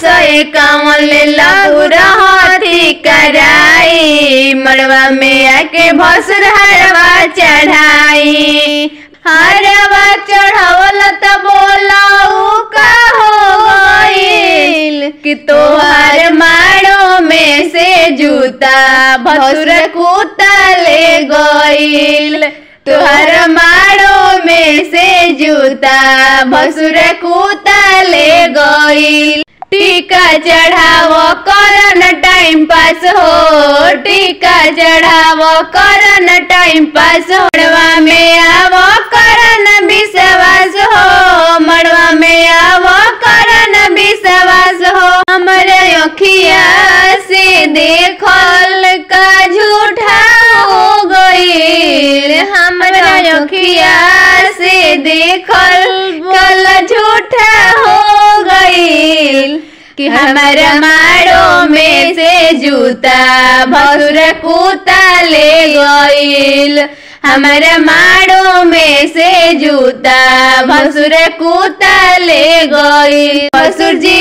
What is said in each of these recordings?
सए कामल लेला पूरा हाथी कराई मड़वा में आके भसुर हरवा चढ़ाई हरवा चढ़ावल त बोलाऊ का हो गइल कि तोहर माड़ो में से जूता भसुर कुता ले गइल तोहर माड़ो में से जूता भसुर कुता ले गइल टीका चढ़ावो करन टाइम पास हो टीका चढ़ावो करन टाइम पास हो मड़वा में आवो करन विश्वास हो मड़वा में आवो करन विश्वास हो हमरे अखिया से देखल का झूठा हो गइल हमरा अखिया से देखल कल झूठा हो गइल कि हमारा माड़ो में से जूता भसुर कुता ले गइल हमारा माड़ो में से जूता भसुर कुता ले गइल भसुर जी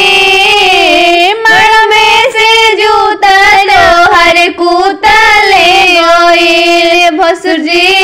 माड़ो में से जूता लोहर कुता ले गइल भसुर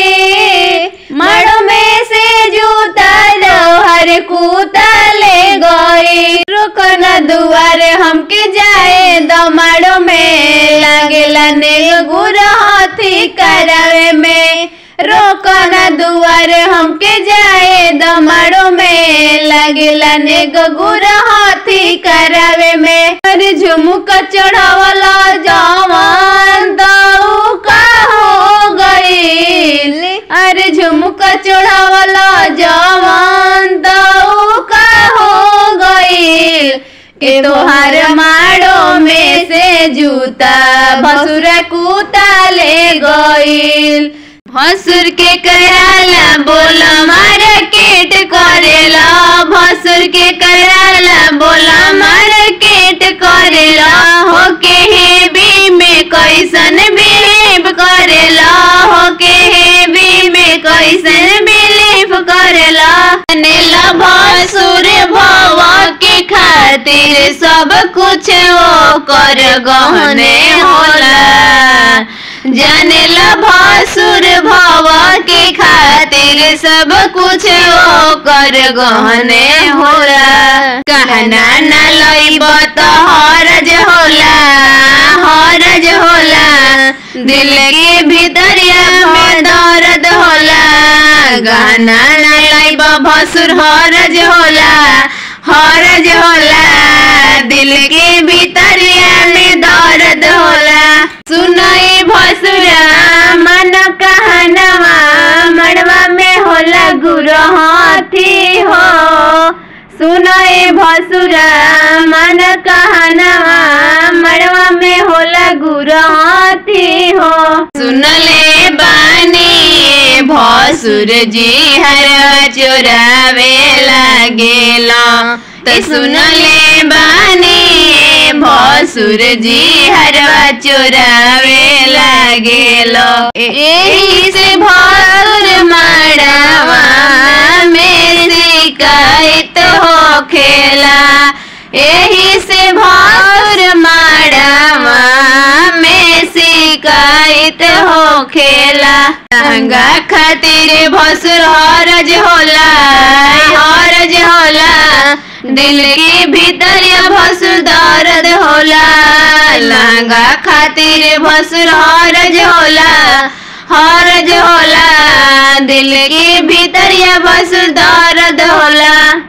जी माड़ो में से जूता लोहर कुता ले गइल रुकन दुआरे हमके जाए दमाड़ो में लागेला ने गुरहथी करावे में रोकन दुआरे हमके जाए दमाड़ो में लागेला ने गुरहथी करावे में अरे झुमुक चढ़ावला जवान दऊ का हो गइल अरे झुमुक चढ़ावला जवान दऊ का हो गइल के तोहार माड़ो में से जूता भसुर कुता ले गइल भसुर के कराला बोला मार्केट करेला भसुर के कराला बोला मार्केट करेला हो के हेवी में कैसन बिलीव करेला हो के हेवी में कैसन बिलीव करेला नेला भसुर भवा के खातिर सब कुछ वो कर गहने होला जानेला भसुर भवा के खातिर सब कुछ वो कर गहने होला कहना न लइब त हरज होला हरज होला दिल के भीतरिया में दर्द होला गहना न लइब भसुर हरज होला हरज होला दिल के भीतरिया में दर्द होला सुनई भसुरा मन कहनवा मड़वा में होला गुरु हाथी हो सुनई भसुरा मन कहनवा मड़वा में होला गुरु हाथी हो सुनले बानी भसुर जी हर चोरावे लागेला त सुनले बानी भसुर जी हरवा चोरावे लागेलो एही से भसुर माड़ावा मेरे शिकायत हो खेला एही से भसुर माड़ावा में शिकायत हो खेला लहंगा खातिर भसुर हरज होला हरज होला दिल के भीतर भसुर दर्द होला लहंगा खातिर भसुर हरज होला हरज होला दिल के भीतर भसुर दर्द होला